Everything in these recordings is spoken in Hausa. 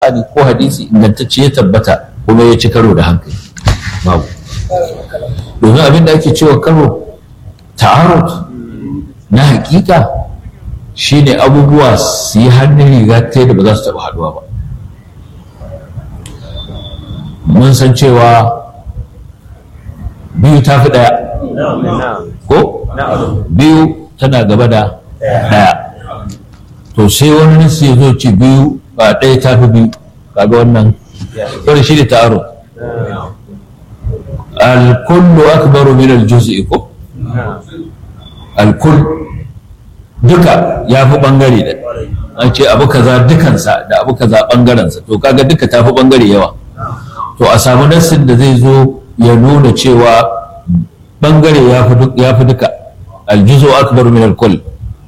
Qur'ani ko hadisi ingantacce ya tabbata kuma ya ci karo da hankali babu domin abin da ake cewa karo ta'arud na hakika shine abubuwa su yi hannun riga ta da ba za su taɓa haɗuwa ba mun san cewa biyu ta fi ɗaya ko biyu tana gaba da ɗaya to sai wani nasi ya zo ce biyu ba ɗaya ta fi biyu kaga wannan wani shi ne ta'aro alkullu akbaru min aljuz'i ko alkull duka ya fi bangare da an ce abu kaza dukansa da abu kaza bangarensa to kaga duka ta fi bangare yawa to a samu nassin da zai zo ya nuna cewa bangare ya fi duka aljuzo akbaru min alkull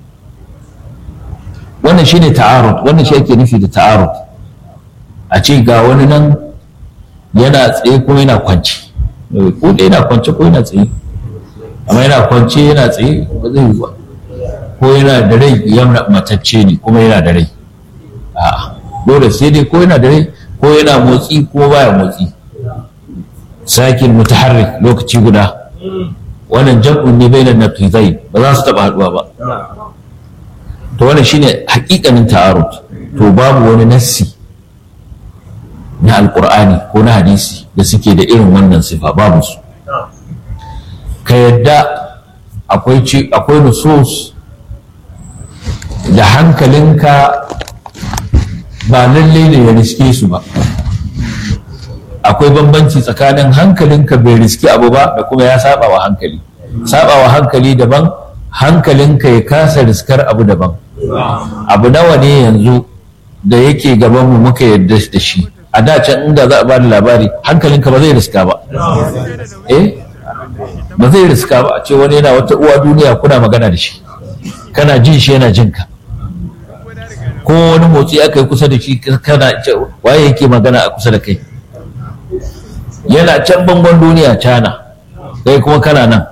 wannan shine ta'arud wannan shi ake nufi da ta'arud a ce ga wani nan yana tsaye ko yana kwanci ko da yana kwance ko yana tsaye amma yana kwance yana tsaye ba zai yi ba ko yana da rai yana matacce ne kuma yana da rai a'a dole sai dai ko yana da rai ko yana motsi ko baya motsi sakin mutaharrik lokaci guda wannan jam'un ne bainan naqizai ba za su taba haduwa ba to wannan shine hakikanin ta'arud to babu wani nassi na alkur'ani ko na hadisi da suke da irin wannan sifa babu su ka yadda akwai akwai nusus da hankalinka ba lalle ne ya riske su ba akwai bambanci tsakanin hankalinka bai riski abu ba da kuma ya saba wa hankali saba wa hankali daban hankalinka ya kasa riskar abu daban abu nawa ne yanzu da yake gaban mu muka yarda da shi a da can inda za a ba da labari hankalinka ba zai riska ba eh ba zai riska ba a ce wani yana wata uwa duniya kuna magana da shi kana jin shi yana jin ka ko wani motsi aka yi kusa da shi kana waye yake magana a kusa da kai yana can bangon duniya cana kai kuma kana nan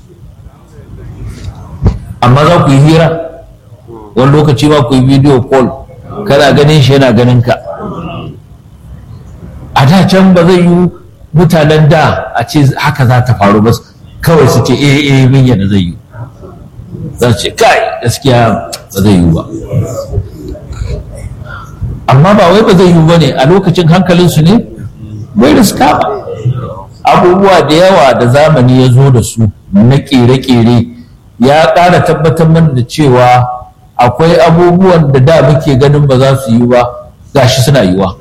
amma za ku yi hira wani lokaci ma ku yi video call kana ganin shi yana ganin ka a da can ba zai yi mutanen da a ce haka za ta faru ba kawai su ce eh eh min yadda zai yi za ce kai gaskiya ba zai yi ba amma ba wai ba zai yi ba ne a lokacin hankalinsu ne bai riska ba abubuwa da yawa da zamani ya zo da su na kere-kere ya ƙara tabbatar mana da cewa akwai abubuwan da da muke ganin ba za su yi ba gashi suna yiwa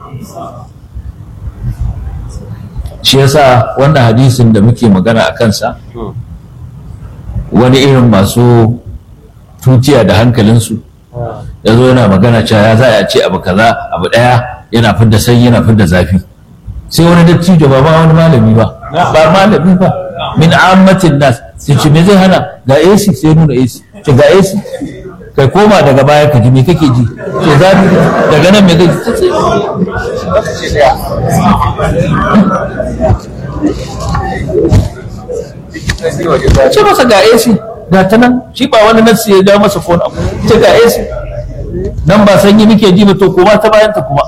shi yasa wannan hadisin da muke magana a kansa wani irin masu tutiya da hankalinsu ya zo yana magana cewa ya za a ce abu kaza abu ɗaya yana fidda sanyi yana fidda zafi sai wani dattijo ba ma wani malami ba ba malami ba min ammatin nas sai ce me zai hana ga AC sai nuna AC ce ga AC kai koma daga baya ka ji me kake ji ce zafi daga nan me kake ji ce masa ga AC ga ta nan shi ba wani nan ya ja masa phone abu ce ga AC nan ba sanyi muke ji ba to koma ta bayan ta kuma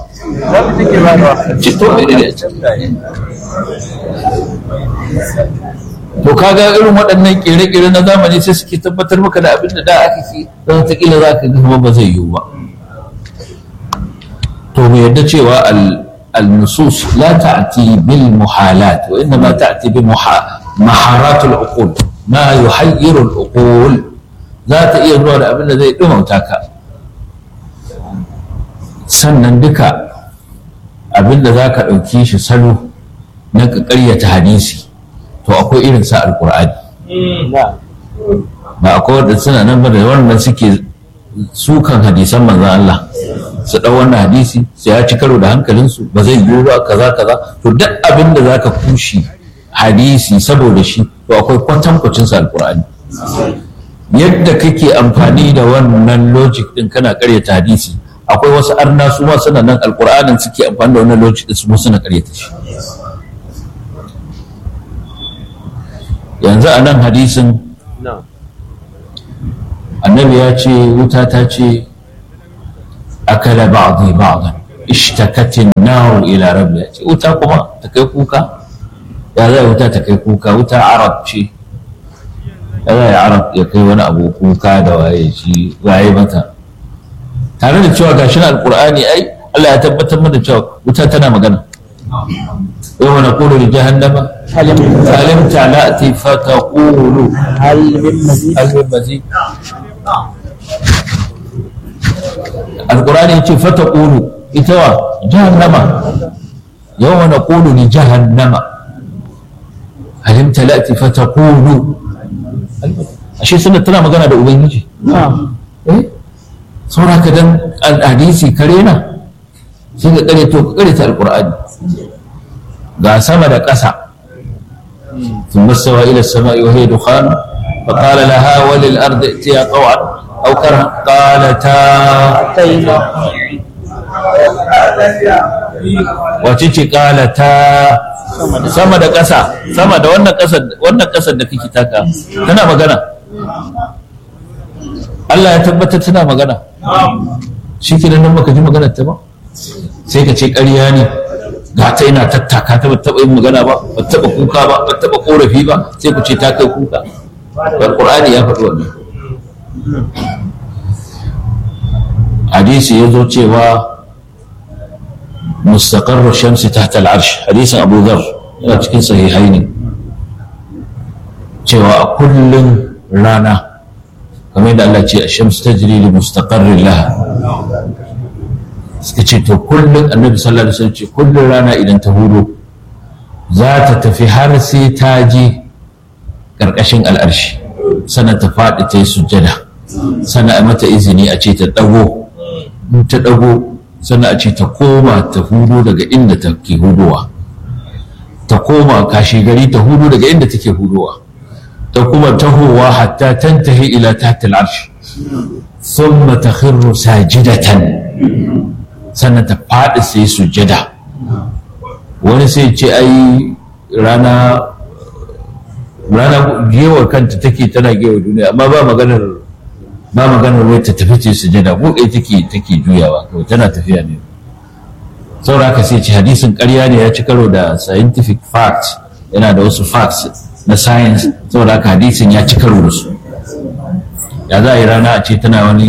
to kaga irin waɗannan ƙere-ƙere na zamani sai suke tabbatar maka da abin da da aka ke don wataƙila za ka kuma ba zai yiwu ba to mu yadda cewa al-nusus la ta'ti bil muhalat wa inna ma ta'ti bi maharat al-uqul ma yuhayyiru al-uqul za ta iya zuwa da abin da zai dumauta ka sannan duka abinda za ka ɗauki shi salo na ka ƙaryata hadisi to akwai irin sa alƙur'ani ba akwai wadda suna nan ba da wannan suke sukan hadisan manzan Allah su ɗau wannan hadisi su ya ci karo da hankalinsu ba zai yiwu ba kaza kaza to duk abin da za ka kushi hadisi saboda shi to akwai kwatankwacin sa alƙur'ani yadda kake amfani da wannan logic din kana ƙaryata hadisi akwai wasu arna su ma suna nan alkur'anin suke amfani da wannan lokaci su ma suna karyata shi yanzu a nan hadisin annabi ya ce wuta ta ce akala ba'dhi ba'dan ishtakatin naru ila rabbi ce wuta kuma ta kai kuka ya zai wuta ta kai kuka wuta arab ce ya zai arab ya kai wani abu kuka da waye shi waye mata tare da cewa gashi na alqur'ani ai Allah ya tabbatar mana cewa wuta tana magana yau na kulu da jahannama halim talati fa taqulu هل من مزيد hal min mazid alqur'ani yace fa taqulu ita wa jahannama yau na kulu li jahannama halim talati fa taqulu ashe suna tana magana da ubangiji نعم eh saura ka dan hadisi kare na sai ka kare to ka kare ta alqur'ani ga sama da ƙasa ثم استوى إلى السماء وهي دخان فقال لها وللأرض ائتيا طوعا أو كرها قالتا أتينا wacece qalata sama da ƙasa sama da wannan ƙasar wannan ƙasar da kake taka tana magana Allah ya tabbatar tana magana shi ke nan baka ji maganar ta ba sai ka ce ƙarya ne ga ta ina tattaka ta ba taɓa yin magana ba ba taɓa kuka ba ba taɓa ƙorafi ba sai ku ce ta kai kuka Qur'ani ya faɗi wannan hadisi ya zo cewa مستقر الشمس تحت العرش حديث أبو ذر yana cikin sahihai ne cewa a kullum rana kamar yadda Allah ce a shamsu ta jiri li mustaqarrin laha suka ce to kullum annabi sallallahu alaihi wasallam ce kullum rana idan ta hudo za ta tafi har sai ta je ƙarƙashin al'arshi sannan ta faɗi ta yi sujjada sannan a mata izini a ce ta ɗago in ta ɗago sannan a ce ta koma ta hudu daga inda ta ke hudowa ta koma kashi gari ta hudu daga inda take hudowa ta kuma tahowa hatta tantahi ila tahta al'arsh thumma takhirru sajidatan sannan ta faɗi sai sujjada wani sai ce ai rana rana gewar kanta take tana gewar duniya amma ba maganar ba maganar wai ta tafi ce sujada ko kai take take juyawa kawai tana tafiya ne saboda haka sai ce hadisin ƙarya ne ya ci karo da scientific fact yana da wasu facts na science saboda haka hadisin ya ci karo da su ya za a yi rana a ce tana wani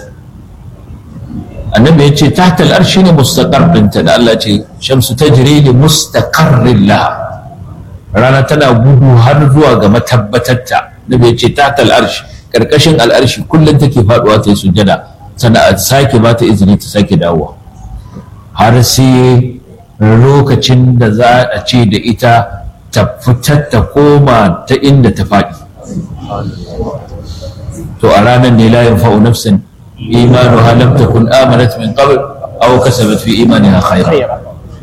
annabi ya ce tahta al'arshi ne mustaqar ɗinta da Allah ce shamsu tajri li mustaqarrin laha rana tana gudu har zuwa ga matabbatarta nabi ya ce tahta al'arshi karkashin al'arshi kullum take faduwa ta yi sujjada sannan a sake ba ta izini ta sake dawowa har sai lokacin da za a ce da ita ta fitar ta koma ta inda ta faɗi to a ranar ne la yanfa'u nafsin imanuha lam takun amanat min qabl aw kasabat fi imaniha khayran خيرا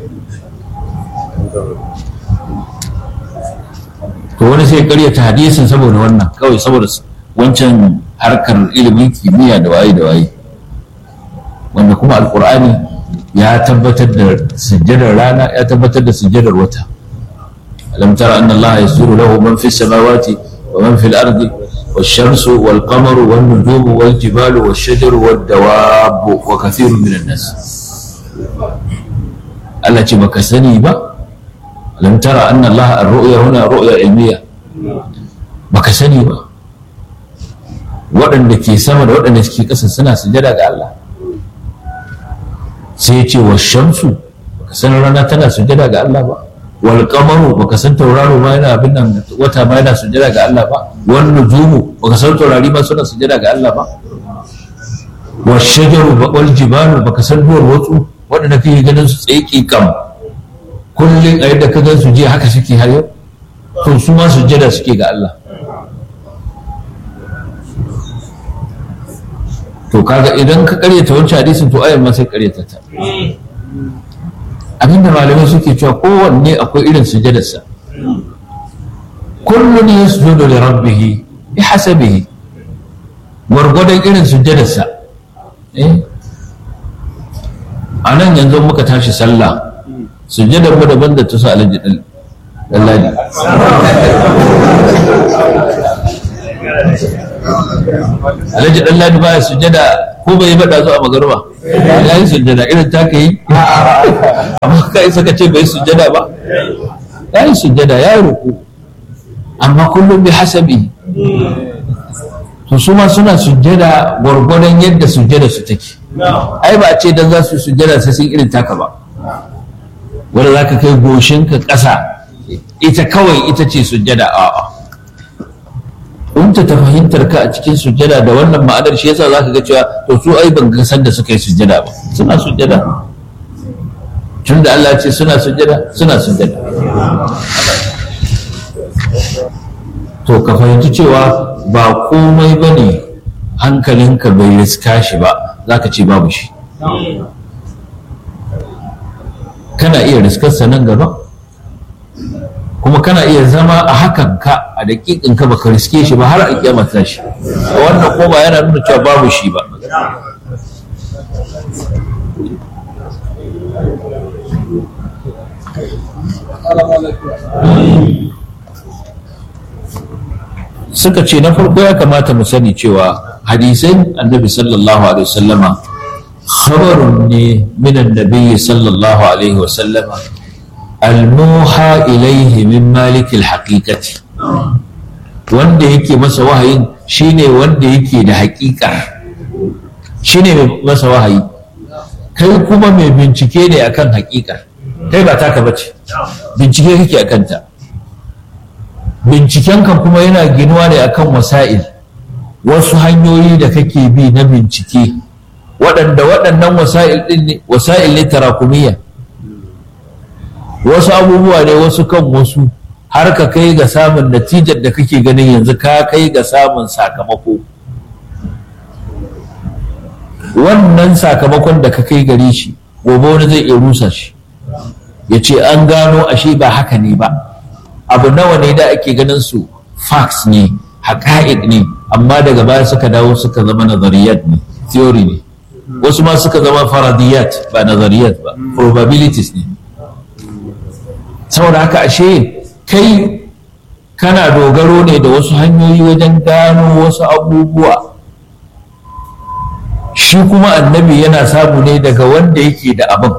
to wani sai karyata hadisin saboda wannan kawai saboda wancan harkar ilimin kimiyya da waye da waye wanda kuma alkur'ani ya tabbatar da sujjadar rana ya tabbatar da sujjadar wata alam tara anna allaha yasuru lahu man fis samawati wa man fil ardi والشمس والقمر والنجوم والجبال والشجر والدواب وكثير من الناس التي بكسني با لم ترى أن الله الرؤيا هنا رؤيا علمية بكسني با waɗanda ke sama da waɗanda ke ƙasa suna sujada ga Allah sai ya ce wa shamsu baka san rana tana sujada ga Allah ba wal qamaru baka san tauraro ma yana abin nan wata ma yana sujada ga Allah ba wan nujumu baka san taurari ma suna sujada ga Allah ba wa shajaru wal jibalu baka san duwar watsu waɗanda kake ganin su tsaye kam kullum a yadda ka gan su jiya haka suke har yau to su ma sujada suke ga Allah to kaga idan ka karyata wancan hadisin to ayan ma sai karyata ta abinda malamai suke cewa kowanne akwai irin sujadarsa kullun yasjudu li rabbih bi hasabihi gwargwadon irin sujadarsa eh a nan yanzu muka tashi sallah sujadar mu daban da ta su alaji dan ladi alhaji dan ladi baya sujjada ko bai bada zuwa magarba ya yi sujjada irin ta ka yi amma ka isa ka ce bai sujjada ba ya yi sujjada ya yi ruku amma kullum bi hasabi to su ma suna sujjada gwargwadon yadda sujjada su take ai ba a ce dan za su sujjada sai sun irin taka ba wanda za ka kai goshinka ƙasa ita kawai ita ce sujjada a'a kunta ta fahimtar ka a cikin sujjada da wannan ma'anar shi yasa zaka ga cewa to su ai ban ga san da suka yi sujjada ba suna sujjada tun da Allah ce suna sujjada suna sujjada to ka fahimci cewa ba komai bane hankalinka bai riska shi ba zaka ce babu shi kana iya riskarsa nan gaba kuma kana iya zama a hakan ka a daƙiƙin ka baka riske shi ba har a kiyama ta shi wannan ko ba yana nuna cewa babu shi ba suka ce na farko ya kamata mu sani cewa hadisan annabi sallallahu alaihi wasallama khabarun ne min annabi sallallahu alaihi wasallama almuha ilaihi min malikil haqiqati wanda yake masa wahayin shine wanda yake da haƙiƙa shine mai masa wahayi kai kuma mai bincike ne akan haƙiƙa kai ba taka bace bincike kake akan ta bincikenka kuma yana ginuwa ne akan wasa'il wasu hanyoyi da kake bi na bincike waɗanda waɗannan wasa'il ɗin ne wasa'il ne tarakumiyya wasu abubuwa ne wasu kan wasu har ka kai ga samun natijar da kake ganin yanzu ka kai ga samun sakamako wannan sakamakon da ka kai gare shi gobe wani zai iya rusa shi ya ce an gano ashe ba haka ne ba abu nawa ne da ake ganin su facts ne haƙa'iq ne amma daga baya suka dawo suka zama nazariyat ne theory ne wasu ma suka zama faradiyat ba nazariyat ba probabilities ne saboda haka ashe kai kana dogaro ne da wasu hanyoyi wajen gano wasu abubuwa shi kuma annabi yana samu ne daga wanda yake da abin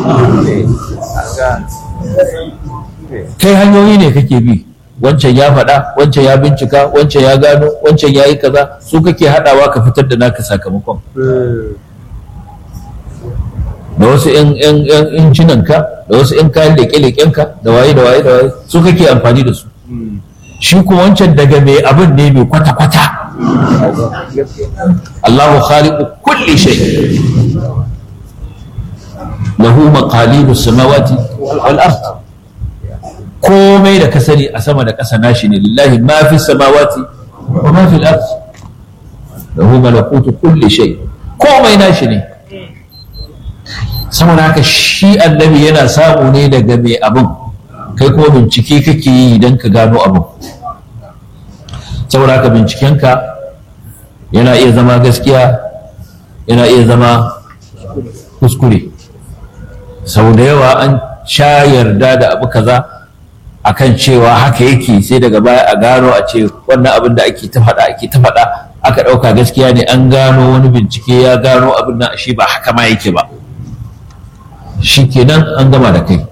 kai hanyoyi ne kake bi wancan ya faɗa wancan ya bincika wancan ya gano wancan ya yi kaza su kake haɗawa ka fitar da naka sakamakon da wasu yan injinanka da wasu yan kayan leƙe-leƙenka da waye da waye da waye su kake amfani da su shi kuma wancan daga mai abin ne mai kwata-kwata Allahu khaliqu kulli shay lahu maqalidu samawati wal ard komai da ka sani a sama da ƙasa nashi ne lillahi ma fi samawati wa ma fi al ard lahu malakutu kulli shay komai nashi ne saboda haka shi annabi yana samu ne daga mai abin kai kuma bincike kake yi idan ka gano abin saboda haka bincikenka yana iya zama gaskiya yana iya zama kuskure sau da yawa an sha yarda da abu kaza akan cewa haka yake sai daga baya a gano a ce wannan abin da ake ta faɗa ake ta faɗa aka ɗauka gaskiya ne an gano wani bincike ya gano abin nan shi ba haka ma yake ba shi kenan an gama da kai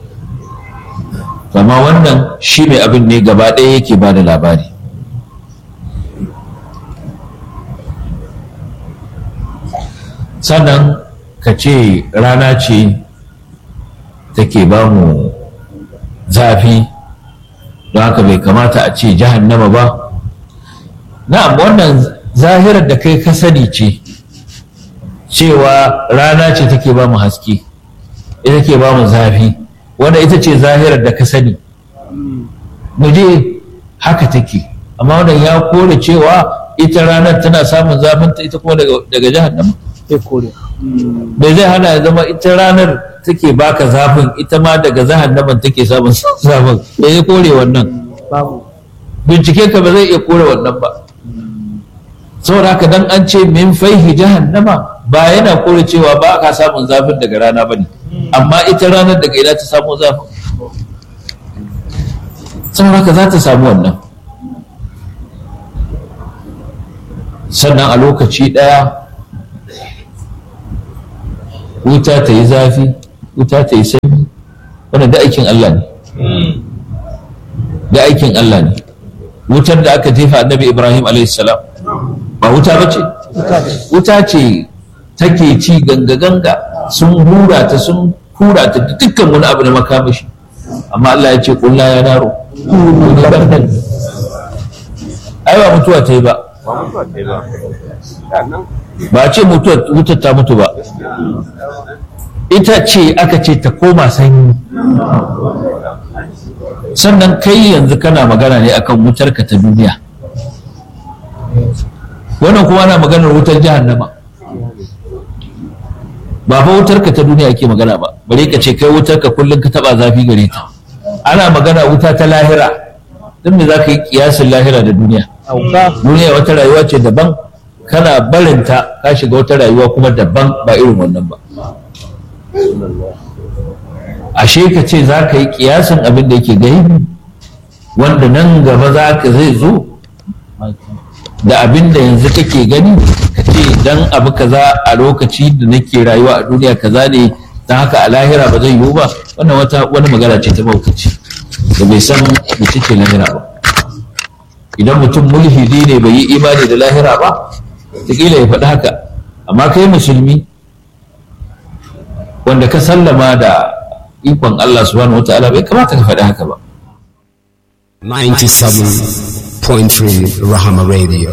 amma wannan shi mai abin ne gaba ɗaya yake ba da labari sannan ka ce rana ce take ba mu zafi don haka bai kamata a ce jahannama ba na'am wannan zahirar da kai ka sani ce cewa rana ce take ba mu haske ita ke ba mu zafi wanda ita ce zahirar da ka sani mu je haka take amma wannan ya kore cewa ita ranar tana samun zafinta ita kuma daga jahannama bai zai hana ya zama ita ranar take baka zafin ita ma daga jahannaman take samun zafin bai zai kore wannan bincike ka ba zai iya kore wannan ba saboda haka dan an ce min faihi jahannama ba yana kore cewa ba ka samun zafin daga rana ba ne amma ita ranar daga ina ta samu zafin saboda haka za ta samu wannan sannan a lokaci ɗaya wuta ta yi zafi wuta ta yi sanyi wannan da aikin Allah ne da aikin Allah ne wutar da aka jefa annabi Ibrahim salam ba wuta ba ce wuta ce take ci ganga-ganga sun hura ta sun hura ta da dukkan wani abu na makamashi amma Allah ya ce kulla ya naro ai ba mutuwa ta yi ba ba ce wutar ta mutu ba ita ce aka ce ta koma sanyi sannan kai yanzu kana magana ne akan wutarka ta duniya wannan kuma ana maganar wutar jahannama ba fa wutarka ta duniya ake magana ba bare ka ce kai wutarka kullum ka taba zafi gare ta ana magana wuta ta lahira don me za ka yi kiyasin lahira da duniya duniya wata rayuwa ce daban kana barinta ka shiga wata rayuwa kuma daban ba irin wannan ba ashe ka ce za ka yi kiyasin abin da yake gaibi wanda nan gaba za ka zai zo da abin da yanzu kake gani ka ce dan abu kaza a lokaci da nake rayuwa a duniya kaza ne don haka a lahira ba zai yiwu ba wannan wata wani magana ce ta maukaci da bai san mace ce lahira ba idan mutum mulhidi ne bai yi imani da lahira ba kila ya faɗi haka amma kai musulmi wanda ka sallama da ikon Allah subhanahu wa ta'ala bai kamata ka faɗi haka ba 97.3 Rahama Radio.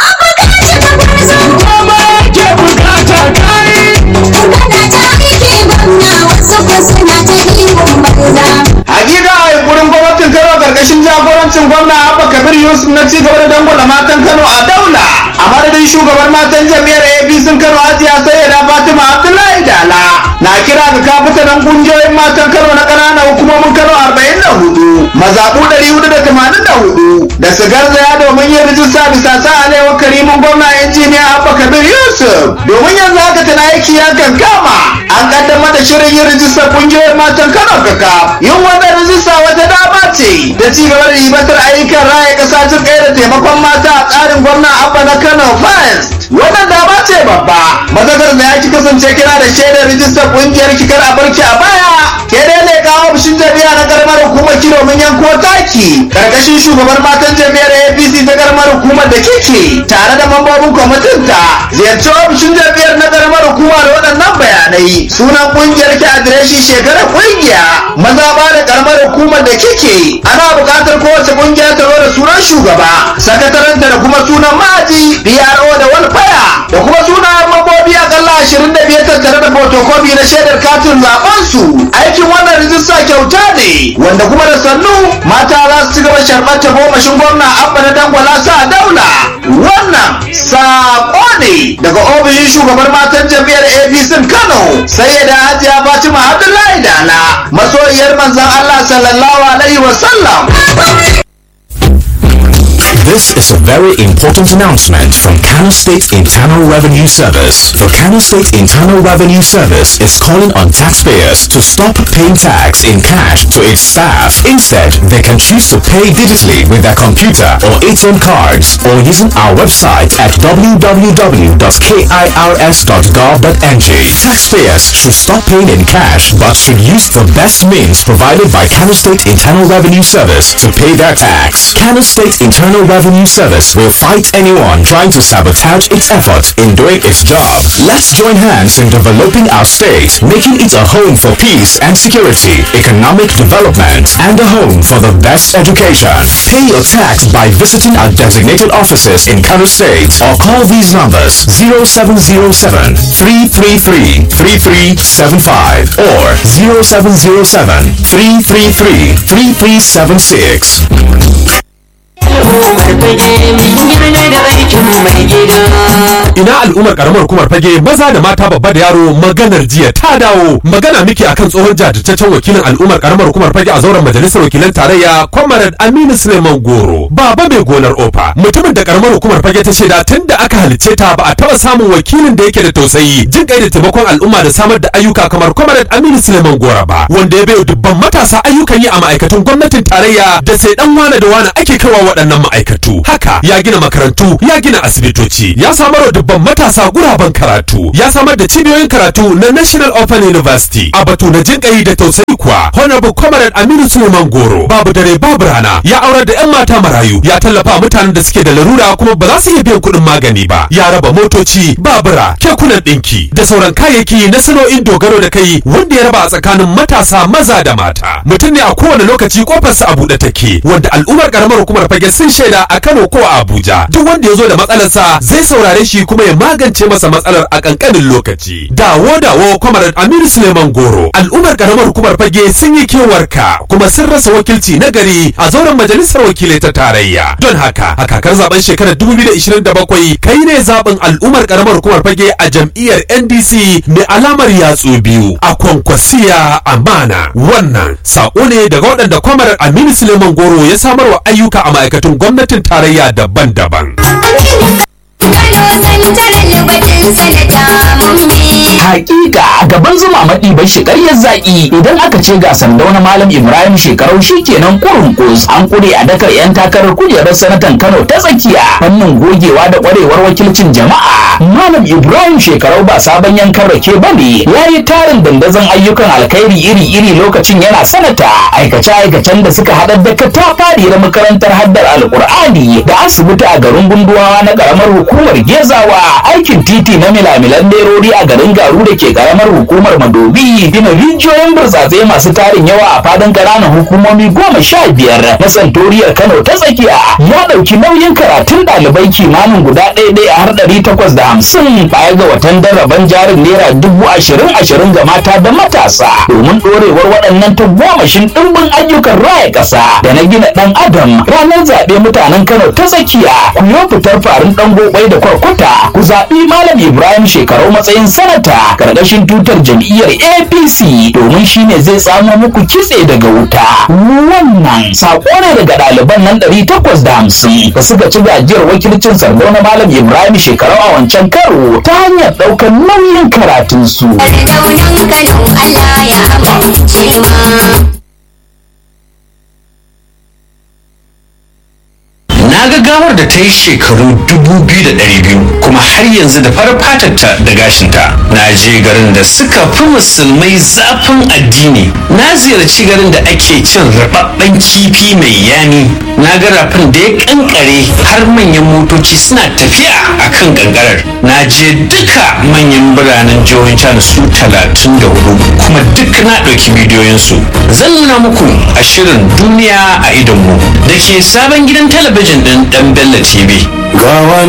Hakika a yunkurin gwamnatin Kano karkashin jagorancin gwamna Abba Kabir Yusuf na ci gaba da dangwala matan Kano a daula. A madadin shugaban matan jami'ar APC Kano Hajiya Sayyida Fatima Abdullahi Dala. Na kira ga kafitanan kungiyoyin matan Kano na ƙananan hukumomin Kano 44, mazaɓu 484 da su garzaya domin yin rijista bisa sa alewar karimin gwamna injiniya Abba Kabir Yusuf. Domin yanzu haka tana aiki ya kankama. An kaddamar da shirin yin rijistar kungiyoyin matan Kano kaka. Yin wannan rijista wata dama ce da ci gaba da ribatar ayyukan raya ƙasa jin ɗaya da taimakon mata a tsarin gwamna Abba na Kano First. Wannan dama ce babba. Mazakar da ya ki kasance kira da shaidar rijistar kungiyar kikar a barki a baya. Ke dai ne kawo ofishin jami'a na karamar hukumar kilo mun yanko taki. Karkashin shugaban matan jami'ar APC ta karamar hukumar da kike tare da mambobin kwamitin ta. Ziyarci ofishin jami'ar na karamar hukuma da waɗannan bayanai. Sunan kungiyar ki adireshi shekarar kungiya. Maza ba da karamar hukumar da kike. Ana buƙatar kowace kungiya ta zo da sunan shugaba. Sakataranta da kuma sunan ma'aji. PRO da walfaya. Da kuma sunayen mambobi akalla ashirin da biyar tattare da fotokofi na shaidar katin zaben su. Aikin wannan rijista kyauta ne wanda kuma da sannu mata za su ci gaba sharɓar ta gomashin gwamna abba na dangwala sa daula. Wannan saƙo ne daga ofishin shugabar matan jam'iyyar APC Kano sai ya da Hajiya Fatima Abdullahi Dala masoyiyar manzon Allah sallallahu alaihi wa sallam. This is a very important announcement from Kano State Internal Revenue Service. The Kano State Internal Revenue Service is calling on taxpayers to stop paying tax in cash to its staff. Instead, they can choose to pay digitally with their computer or ATM cards or using our website at www.kirs.gov.ng. Taxpayers should stop paying in cash but should use the best means provided by Kano State Internal Revenue Service to pay their tax. Kano State Internal Revenue Service will fight anyone trying to sabotage its effort in doing its job. Let's join hands in developing our state, making it a home for peace and security, economic development, and a home for the best education. Pay your tax by visiting our designated offices in Kano State or call these numbers 0707 333 3375 or 0707 333 3376. ina al'ummar karamar hukumar fage maza da mata babba da yaro maganar jiya ta dawo magana miki akan tsohon jajirtaccen wakilin al'ummar karamar hukumar fage a zauren majalisar wakilan tarayya comrade aminu suleiman goro baba mai gonar ofa mutumin da karamar hukumar fage ta shaida tun da aka halicce ta ba a taba samun wakilin da yake da tausayi jin kai da taimakon al'umma da samar da ayyuka kamar comrade aminu suleiman goro ba wanda ya bayo dubban matasa ayyukan yi a ma'aikatan gwamnatin tarayya da sai dan wane da wane ake kaiwa waɗannan waɗannan ma'aikatu haka ya gina makarantu ya gina asibitoci ya samar wa dubban matasa guraben karatu ya samar da cibiyoyin karatu na National Open University a batu na jinƙayi da tausayi kuwa Honorable Comrade Aminu Suleiman Goro babu dare babu rana ya aurar da 'yan mata marayu ya tallafa mutanen da suke da larura kuma ba za su iya biyan kuɗin magani ba ya raba motoci babura kekunan ɗinki da sauran kayayyaki na sana'o'in dogaro da kai wanda ya raba a tsakanin matasa maza da mata mutum ne a kowane lokaci kofarsa a buɗe take wanda al'ummar karamar hukumar fage sun shaida a Kano ko a Abuja duk wanda ya zo da matsalarsa zai saurare shi kuma ya magance masa matsalar a kankanin lokaci dawo dawo kwamar Aminu Suleiman Goro al'ummar karamar hukumar fage sun yi kewarka kuma sun rasa wakilci na gari a zauren majalisar wakilai ta tarayya don haka a kakar zaben shekarar 2027 kai ne zaben al'ummar karamar hukumar fage a jam'iyyar NDC mai alamar yatsu biyu a kwankwasiya amana wannan sako ne daga waɗanda kwamar Aminu Suleiman Goro ya samar wa ayyuka a ma'aikatun gwamnatin tarayya daban-daban. Hakika a gaban zuma maɗi bai shi ƙaryar zaƙi idan aka ce ga sandau na Malam Ibrahim shekarau shi kenan kurun kus an kure a dakar 'yan takarar kujerar sanatan Kano ta tsakiya fannin gogewa da ƙwarewar wakilcin jama'a. Malam Ibrahim shekarau ba sabon yankan rake ba ne ya yi tarin dandazon ayyukan alkhairi iri-iri lokacin yana sanata aikace-aikacen da suka haɗar da katafariyar makarantar haddar alƙur'ani da asibiti a garin gunduwawa na ƙaramar hukumar Gezawa aikin titi na milamilan lerori a garin Garu da ke ƙaramar hukumar Madobi gina rijiyoyin burtsatse masu tarin yawa a fadin ƙananan hukumomi goma sha biyar na santoriyar Kano ta tsakiya ya ɗauki nauyin karatun ɗalibai kimanin guda ɗaya ɗaya har ɗari takwas da hamsin baya ga watan daraban jarin naira dubu ashirin ashirin ga mata da matasa domin ɗorewar waɗannan tagomashin ɗimbin ayyukan raya ƙasa da na gina ɗan adam ranar zaɓe mutanen Kano ta tsakiya ku yi fitar farin ɗan gobai da kwarkwata ku zaɓi Malam Ibrahim shekarau matsayin sanata ƙarƙashin tutar jam'iyyar APC domin shine zai samo muku kitse daga wuta wannan saƙo ne daga ɗaliban nan ɗari takwas da hamsin da suka ci gajiyar wakilcin sardo na Malam Ibrahim shekarau a wancan karo ta hanyar ɗaukar nauyin karatunsu. Allah ya amince ma. na ga gawar da ta yi shekaru 2,200 kuma har yanzu da farar fatarta da gashinta na je garin da suka fi musulmai zafin addini na ziyarci garin da ake cin rababben kifi mai yami na ga rafin da ya kankare har manyan motoci suna tafiya a kan kankarar na je duka manyan biranen jihohin can su 34 kuma duk na ɗauki bidiyoyinsu zan nuna muku a shirin duniya a idonmu da ke sabon gidan talabijin ɗin ɗan Bello TV. Gawa